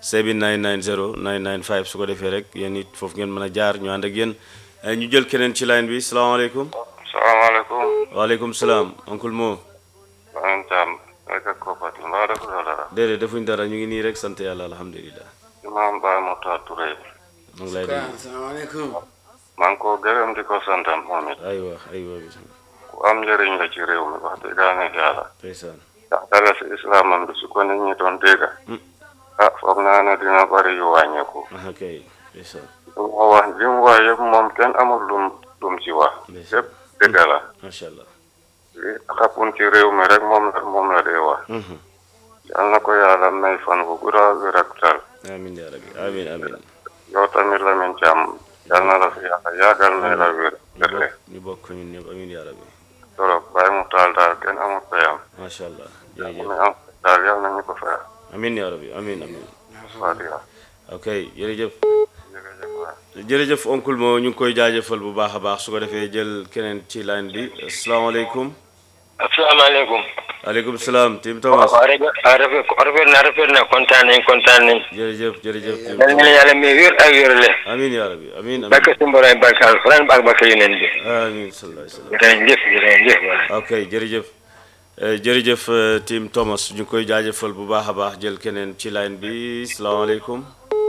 7990 995 su ko defee rek yéen it foofu ngeen mën a jaar ñu ànd ak yéen Eh, ñu jël keneen ci line bi salaamaaleykum salaamaaleykum waaleykum salaam oncle Mo maa Thiam rek ak Koppati mbaa def la dara déedéet defuñ dara ñu ngi nii rek sant yàlla alhamdulilah imaam Baye Moussa Touré mu ngi lay dégg asalaamaaleykum maa ngi ko gërëm di ko santam moom it aywa aywa bismillah ku am njëriñ la ci réew mi wax dëgg yàlla ndeysaan ndax dala si islaamam bi su ko nit ñi doon dégg Mm. ah foog naa ne dina bari yu wàññeeku aha kay ndeysaan lu mu wax li mu wax yëpp moom kenn amul lum lum ci wax Ndeysaan. yëpp dëgg la macha allah li xapun ci réew mi rek moom la moom la dee wax Mhm. yal na ko yàlla may fan bu gudda wér ak tal amin yaa rabbi amin amin yow tamit Lamine Thiam yal na la fi yàlla yàggal may la wér ñu wérle bokk ñu bokk ñun ñëpp amin yaa rabbi torop bàyyi mu taal daal kenn amul payam macha allah mu jërëjëf ne am daal yal nañu ko fayal amin yaa rabbi amin amin Fatiha ok jërëjëf jërëjëf waay jërëjëf oncle moo ñu ngi koy jaajëfal bu baax a baax su ko defee jël keneen ci line bi asalaamaaleykum asalaamaaleykum. aleykum salaam Tim Thomas waaw rafet rafet rafet na rafet na kontaan nañ kontaan nañ. jërëjëf jërëjëf Tim yal na Thomas yàlla may wér ak wérle. amin yaa rabbi amin amin barke suñu borom barke alxuraan ak barke yeneen bi. amin sallallahu alayhi wa sallam jërëjëf jërëjëf waay. ok jërëjëf Eh, jërëjëf eh, Tim Thomas ñu ngi koy jaajëfal bu baax a baax jël keneen ci line bi salaamaaleykum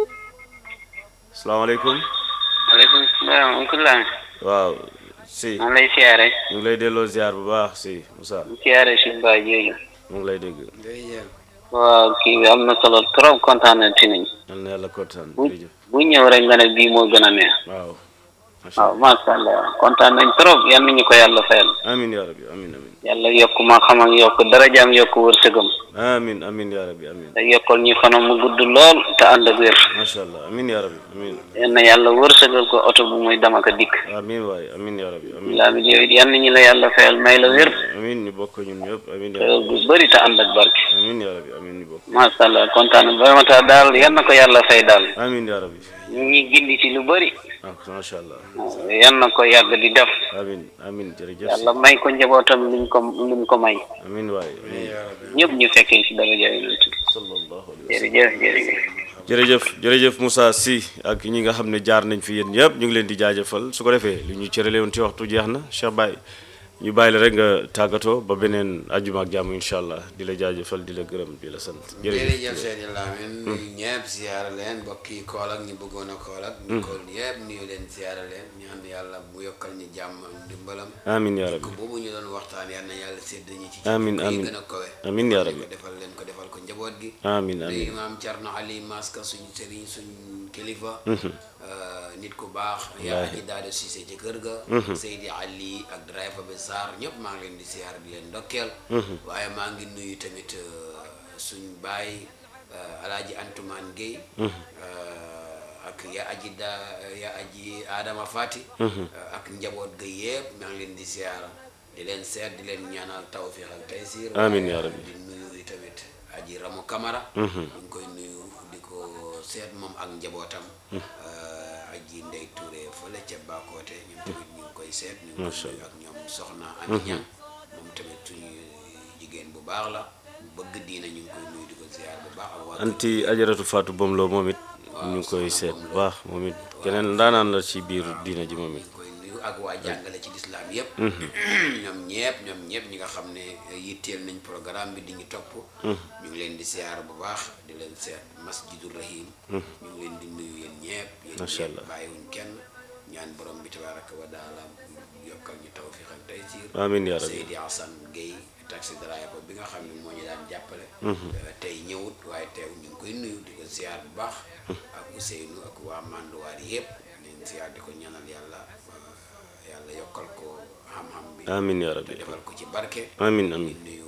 salaamaaleykum waaleykum salaam oncle Lam waaw si maa ngi lay siyaare ñu ngi lay delloo ziar bu baax si Moussa siyaare si mbaa jooju mu ngi lay dégg jërëjëf waaw kii bi am na solo trop kontaan na ci nañ yal na yàlla kontaan bu jërëjëf bu ñëw rek nga ne bii moo gën a neex waaw macha waaw allah macha allah kontaan nañ trop yal nañu ko yàlla fayal amin yaa rabbi amin amin yàlla yokk ma xam ak yokk darajaam yokk wërsëgam amin amin yaa rabbi amin te yokkal ñu fanam mu gudd lool te ànd ak wér macha allah amin yaa rabbi amin yal na yàlla wërsëgal ko oto bu muy dama ko dikk amin waay amin yaa rabbi amin laa bi yow it yal nañu la yàlla fayal may la wér amin ñu bokk ñun ñëpp amin yaa xewal rabbi bu bëri te ànd ak barke amin yaa rabbi amin ñu bokk macha allah kontaan na vraiment daal yal na ko yàlla fay daal amin yaa rabbi ñu ngi gindi ci lu bëri ah macha allah yan na ko yàgg di def amin amin jërëjëf yàlla may ko njabootam luñ ko luñ ko may amin waay amin ñëpp ñu fekkee ci daraja yonent bi sallallahu alayhi wa sallam jërëjëf jërëjëf jërëjëf jërëjëf Moussa Sy ak ñi nga xam ne jaar nañ fi yéen ñëpp ñu ngi leen di jaajëfal su ko defee li ñu cërale woon ci waxtu jeex na Cheikh Baye ñu bàyyi la rek nga tàggatoo ba beneen ajjuma ak jàmm incha allah di la jaajëfal di la gërëm di la sant jërëjëf jërëjëf Seydi Lamine nuyu ñëpp ziyaara leen mbokk yi kool ak ñi bëggoon a kool ak ñu kool yëpp nuyu leen ziyaara leen ñaan yàlla mu yokkal ñu jàmm ak ndimbalam amin yaa ko rabbi boobu ñu doon waxtaan yal na yàlla sédd ñu ci Amiin, yi amiin. gën a kowe Amiin yaa Defal rabbi. ko defal leen ko defal ko njaboot gi amin nuyu amin imaam Thierno Ali Maska suñu sëriñ suñu kilifa euh, nit ku baax yaa Wallaahi. aji daado Cissé ci kër ga Seydi Ali ak driver bi Sarr ñëpp maa ngi leen di siyaar di leen ndokkeel waaye maa ngi nuyu tamit euh, suñ baay euh, alaaji Antumaan Guèye euh, ak yaa aji da yaa aji Adama Fati euh, ak njaboot ga yëpp maa ngi leen di siyaara di leen seet di leen ñaanal tawfiq ak taysir Amiin waaye yaa rabbi. di nuyu tamit aji Ramu Kamara ñu ngi koy nuyu di ko seet moom ak njabootam euh, aji Ndey Touré fële ca Bakoote ñoom tamit ñu ngi koy seet ñu ngi Masha koy nuyu ak ñoom soxna Ami Ñang moom tamit suñu jigéen bu baax la bëgg diina ñu ngi koy nuyu di ko ziar bu baax ak waa kër anti ajaratu Fatou Bomlo moom it ñu ngi koy seet bu baax moom it keneen ndaanaan la ci biir diina ji moom it ñu koy nuyu ak waa jàngale ci lislaam yëpp ñoom ñepp ñoom ñepp ñi nga xam ne yitteel nañ programme bi di ñu topp ñu ngi leen di siyaar bu baax di leen seet masjidul rahim ñu ngi leen di nuyu yéen ñepp yéen Masha ñepp Allah. bàyyiwuñ kenn ñaan borom bi tabaraka wa taala yokkal ñu tawfiq ak taysiir Amiin yaa rabbi. Seydi Hassan Gueye taxi driver bi nga xam ne moo ñu daan jàppale Euh, tey ñëwut waaye teew ñu ngi koy nuyu di ko siyaar bu baax ak Ousseynou ak waa Manduwaar yëpp ñu ziar di ko ñaanal yàlla euh, yàlla yokkal ko xam-xam bi amin ya te rabbi defal ko ci barke amin di amin nuyu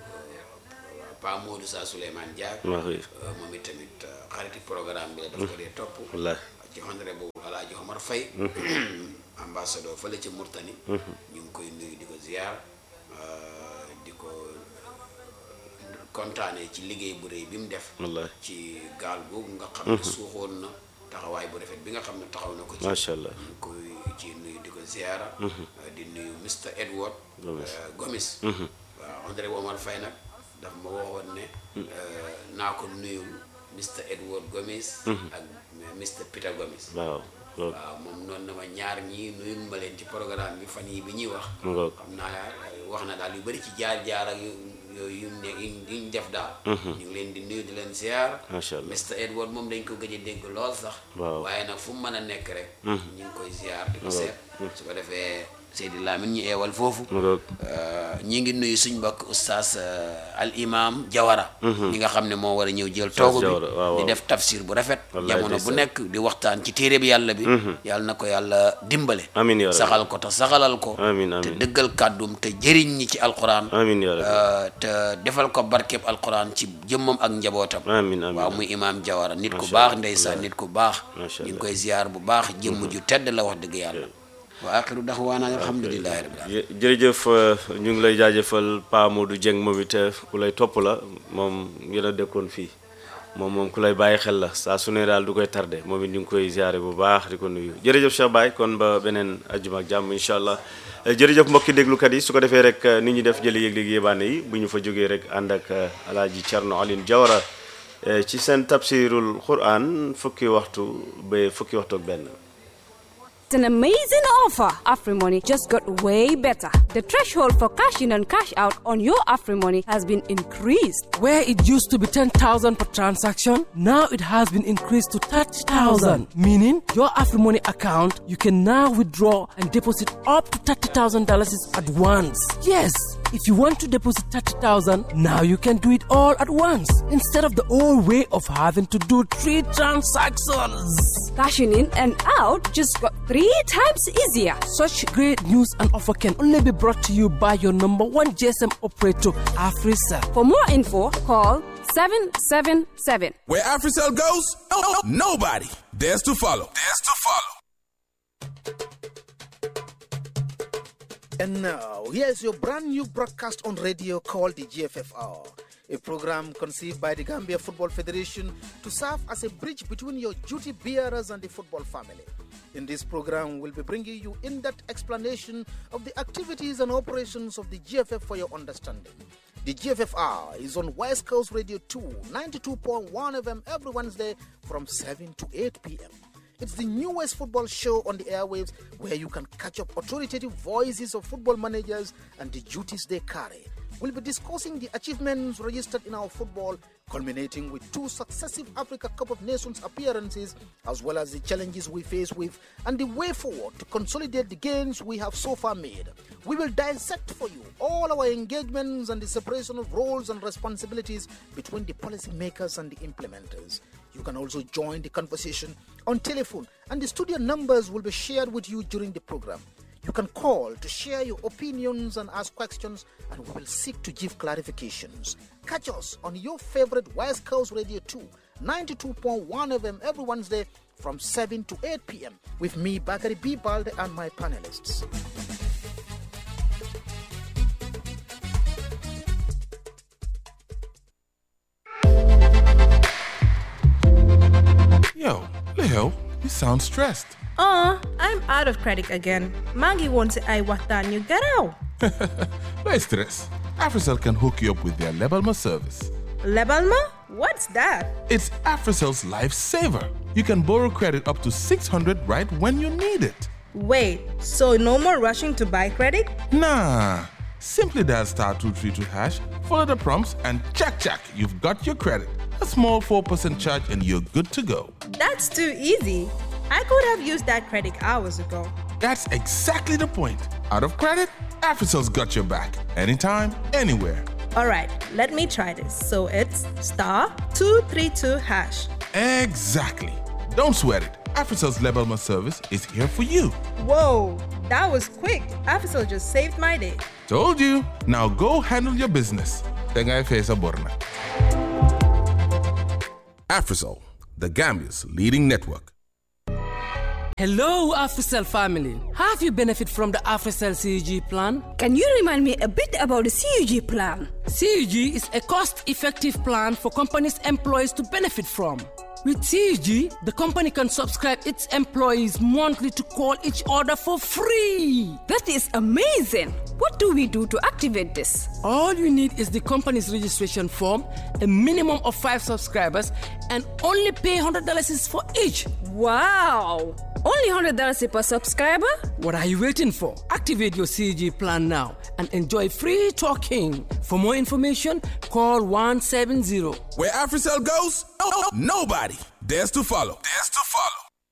Pa Modou Sa Souleymane Diak maa xëy moom itamit euh, xariti programme bi la daf ko dee topp wallahi ci xondre boobu Alaaji Omar Faye ambassadeur fële ci Murtani ñu ngi koy nuyu di ko ziar euh, di ko kontaane ci liggéey bu rëy bi mu def wallahi ci gaal googu nga xam ne suuxoon na taxawaay bu rafet bi nga xam ne taxaw na ko ci macha allah ñu ngi koy ci nuyu di ko ziara di nuyu Mr Edward Gomis. euh, Gomis waaw André Omar Faye nag daf ma waxoon ne euh, naa ko nuyul Mr Edward Gomis ak Mr Peter Gomis waaw loolu waaw moom noonu na ma ñaar ñii nuyul ma leen ci programme bi fan yi bi ñuy wax mu ngoog xam naa euh, wax na daal yu bëri ci jaar-jaar ak yu yooyu yu ne yu ñu def daal ñu ngi leen di nuyu di leen ziar macha allah Mr Edward moom dañ ko gëj a dégg lool sax Waaw. waaye nag fu mu mën a nekk rek ñu ngi koy ziar di ko seet su ko defee Seydi Lamine ñu eewal foofu mu ngoog Euh, ñi ngi nuyu suñ mbokk oustaz euh, al imam Jawara ñi nga xam ne moo war a ñëw jël toogu bi Jawara, waaw, di waaw. def tafsir bu rafet Wallaay jamono bu ndeysaan. nekk di waxtaan ci téere bi yàlla bi yàlla na ko yàlla dimbale Amiin yaa rabbi. saxal ko te saxalal ko Amiin, te amiin. dëggal kàddum te jëriñ ñi ci alquran amin ya rabbi Euh, te defal ko barkeb alquran ci jëmmam ak njabootam amin amin waaw muy imaam Jawara nit ku Macha baax Allah. ndeysaan nit ku baax Macha ñu ngi Allah. koy ziar bu baax jëmm ju tedd la wax dëgg yàlla wa axiru daxwaana alhamdulillahi rabbil alamin jë- jërëjëf euh, ñu ngi lay jaajëfal Pa Modou Dieng moom it euh, ku lay topp la moom yéen a dëkkoon fii moom moom ku lay bàyyi xel la saa su ne daal du koy tardé moom it ñu ngi koy ziare bu baax di ko nuyu jërëjëf Cheikh Baye kon ba beneen ajjuma ak jàmm incha allah Euh, jërëjëf mbokki déglukat yi su ko defee rek euh, nit ñi def jëli yëg-yëg yébaane yi bu ñu fa jógee rek ànd ak euh, alaaji Thierno Aline Diawara euh, ci seen tafsirul Quran fukki waxtu ba fukki waxtu ak benn It's an amazing offer. AfriMoney just got way better. The threshold for cash in and cash out on your AfriMoney has been increased. Where it used to be 10,000 per transaction, now it has been increased to 30,000. Meaning, your AfriMoney account, you can now withdraw and deposit up to $30,000 at once. Yes, if you want to deposit 30,000, now you can do it all at once instead of the old way of having to do three transactions. Cashing in and out just got three times easier. Such great news and offer can only be brought to you by your number one GSM operator, AfriCell. For more info, call 777. Where AfriCell goes, oh, nobody dares to follow. Dares to follow. And now, here's your brand new broadcast on radio called the GFFR, a program conceived by the Gambia Football Federation to serve as a bridge between your duty bearers and the football family. In this program, we'll be bringing you in depth explanation of the activities and operations of the GFF for your understanding. The GFFR is on West Coast Radio 2, 92.1 FM every Wednesday from 7 to 8 p.m. It's the newest football show on the airwaves where you can catch up authoritative voices of football managers and the duties they carry. We'll be discussing the achievements registered in our football, culminating with two successive Africa Cup of Nations appearances, as well as the challenges we face with and the way forward to consolidate the gains we have so far made. We will dissect for you all our engagements and the separation of roles and responsibilities between the policymakers and the implementers. You can also join the conversation on telephone, and the studio numbers will be shared with you during the program. You can call to share your opinions and ask questions, and we will seek to give clarifications. Catch us on your favorite West Coast Radio 2, 92.1 FM every Wednesday from 7 to 8 p.m. with me, Bakari B. Balde, and my panelists. Yo, Leo, you sound stressed. Uh, I'm out of credit again. Maggie wants I watan you get out. No stress. AfriCell can hook you up with their Lebalma service. Lebalma? What's that? It's AfriCell's lifesaver. You can borrow credit up to 600 right when you need it. Wait, so no more rushing to buy credit? Nah. Simply dial star 232 hash, follow the prompts, and check, check, you've got your credit. A small 4% charge, and you're good to go. That's too easy. I could have used that credit hours ago. That's exactly the point. Out of credit, AfriCell's got your back. Anytime, anywhere. All right, let me try this. So it's star 232 hash. Exactly. Don't sweat it. AfriCell's Lebalma service is here for you. Whoa, that was quick. Afisol just saved my day. Told you. Now go handle your business. Tengai Fesa Borna. AfriCell, the Gambia's leading network. Hello, AfriCell family. Have you benefit from the AfriCell CUG plan? Can you remind me a bit about the CUG plan? CUG is a cost-effective plan for companies' employees to benefit from. With CUG, the company can subscribe its employees monthly to call each other for free. That is amazing. What do we do to activate this? All you need is the company's registration form, a minimum of five subscribers, and only pay $100 for each. Wow! Only $100 per subscriber? What are you waiting for? Activate your CG plan now and enjoy free talking. For more information, call 170. Where AfriCell goes, nobody dares to follow. Dares to follow.